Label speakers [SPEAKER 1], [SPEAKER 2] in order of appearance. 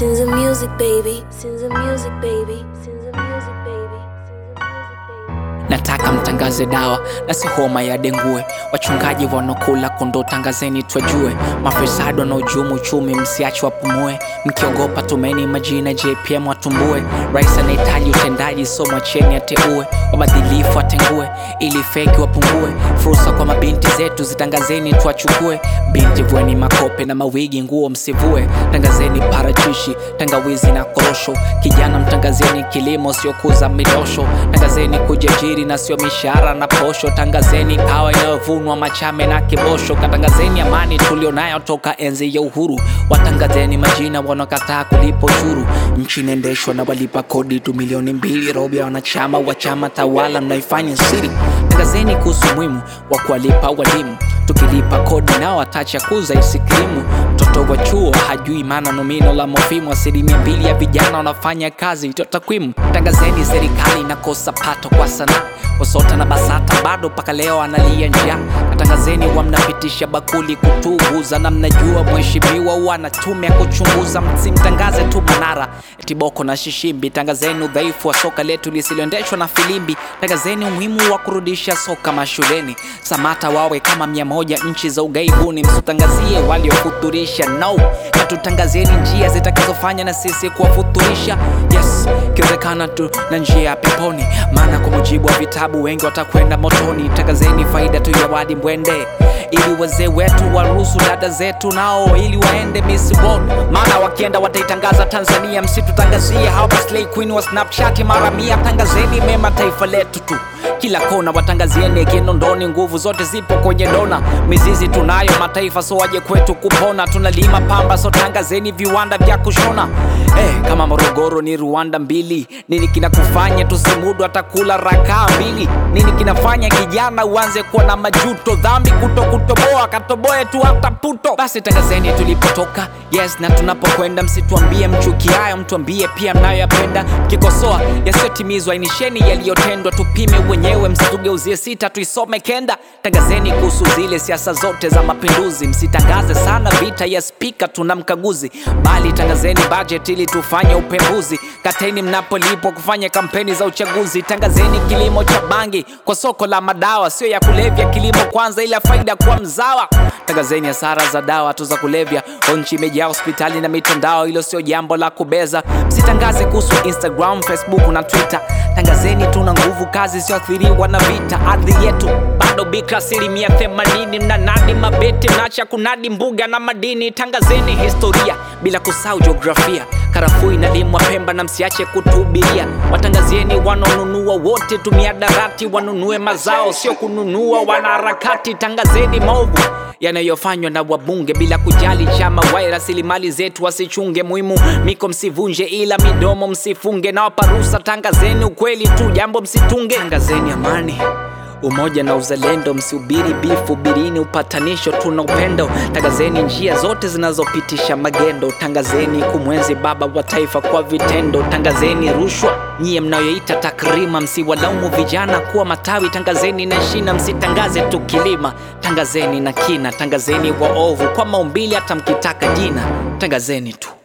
[SPEAKER 1] Sins of music, baby. Sins of music, baby. Sins of music, baby. Sins of music, baby.
[SPEAKER 2] nataka mtangaze dawa na si homa ya dengue wachungaji wanaokula kondoo tangazeni twajue mafisadi wanaojumu uchumi msiache wapumue mkiogopa tumeni majina jpm watumbue rais anahitaji utendaji so mwacheni ateue wabadhilifu watengue ili feki wapungue fursa kwa mabinti zetu zitangazeni tuachukue binti vueni makope na mawigi nguo msivue tangazeni parachishi tangawizi na korosho kijana mtangazeni kilimo siokuza midosho tangazeni kujiajiri na sio mishahara na posho tangazeni kawa inayovunwa machame na kibosho katangazeni amani tulionayo toka enzi ya uhuru watangazeni majina wanaokataa kulipa ushuru nchi inaendeshwa na walipa kodi tu milioni mbili robo ya wanachama wa chama tawala mnaifanya siri tangazeni kuhusu muhimu wa kuwalipa walimu tukilipa kodi nao watacha kuza isikrimu mtoto wa chuo hajui maana nomino la mofimu asilimia mbili ya vijana wanafanya kazi ito takwimu tangazeni serikali inakosa pato kwa sanaa wasota na basata bado mpaka leo analia njaa natangazeni wa mnapitisha bakuli kutuguza na mnajua mheshimiwa huwa na tume ya kuchunguza msimtangaze tu manara tiboko na shishimbi tangazeni udhaifu wa soka letu lisiloendeshwa na filimbi tangazeni umuhimu wa kurudisha soka mashuleni samata wawe kama mia moja nchi za ugaibuni msitangazie waliofuturisha no natutangazieni njia zitakazofanya na sisi kuwafuturisha yes ikiwezekana tu na njia ya peponi maana kwa mujibu wa vitabu wengi watakwenda motoni tangazeni faida tu ya wadi mbwende ili wazee wetu waruhusu dada zetu nao ili waende Miss World maana wakienda wataitangaza Tanzania msitutangazie hapa Slay Queen wa Snapchat mara mia tangazeni mema taifa letu tu kila kona watangazieni kinondoni nguvu zote zipo kwenye dona mizizi tunayo mataifa so waje kwetu kupona tunalima pamba so tangazeni viwanda vya kushona eh, kama morogoro ni rwanda mbili nini kinakufanya tusimudu atakula rakaa mbili nini kinafanya kijana uanze kuwa na majuto dhambi kuto kutoboa katoboe tu hata puto basi tangazeni tulipotoka yes na tunapokwenda msituambie mchukiayo mtuambie pia mnayoyapenda kikosoa yasiyotimizwa inisheni yaliyotendwa tupime wenyewe msitugeuzie sita tuisome kenda tangazeni kuhusu zile siasa zote za mapinduzi msitangaze sana vita ya spika tuna mkaguzi bali tangazeni budget ili tufanye upembuzi kateni mnapolipwa kufanya kampeni za uchaguzi tangazeni kilimo cha bangi kwa soko la madawa sio ya kulevya kilimo kwanza ila faida kwa mzawa tangazeni hasara za dawa tu za kulevya O nchi imejaa hospitali na mitandao hilo sio jambo la kubeza msitangaze kuhusu instagram facebook na twitter tangazeni tuna nguvu kazi isiyoathiriwa na vita ardhi yetu bado bika asilimia themanini mnanadi mabeti mnaacha kunadi mbuga na madini tangazeni historia bila kusahau jiografia karafuu inalimwa pemba na msiache kutuhubiria watangazieni wanaonunua wote tumia darati wanunue mazao sio kununua wanaharakati tangazeni maovu yanayofanywa na wabunge bila kujali chama wai rasilimali zetu wasichunge muhimu miko msivunje ila midomo msifunge na waparusa tangazeni ukweli tu jambo msitunge tangazeni amani umoja na uzalendo msihubiri bifu birini upatanisho tuna upendo tangazeni njia zote zinazopitisha magendo tangazeni kumwenzi baba wa taifa kwa vitendo tangazeni rushwa nyiye mnayoita takrima msiwalaumu vijana kuwa matawi tangazeni na shina msitangaze tu kilima tangazeni na kina tangazeni waovu kwa maumbili hata mkitaka jina tangazeni tu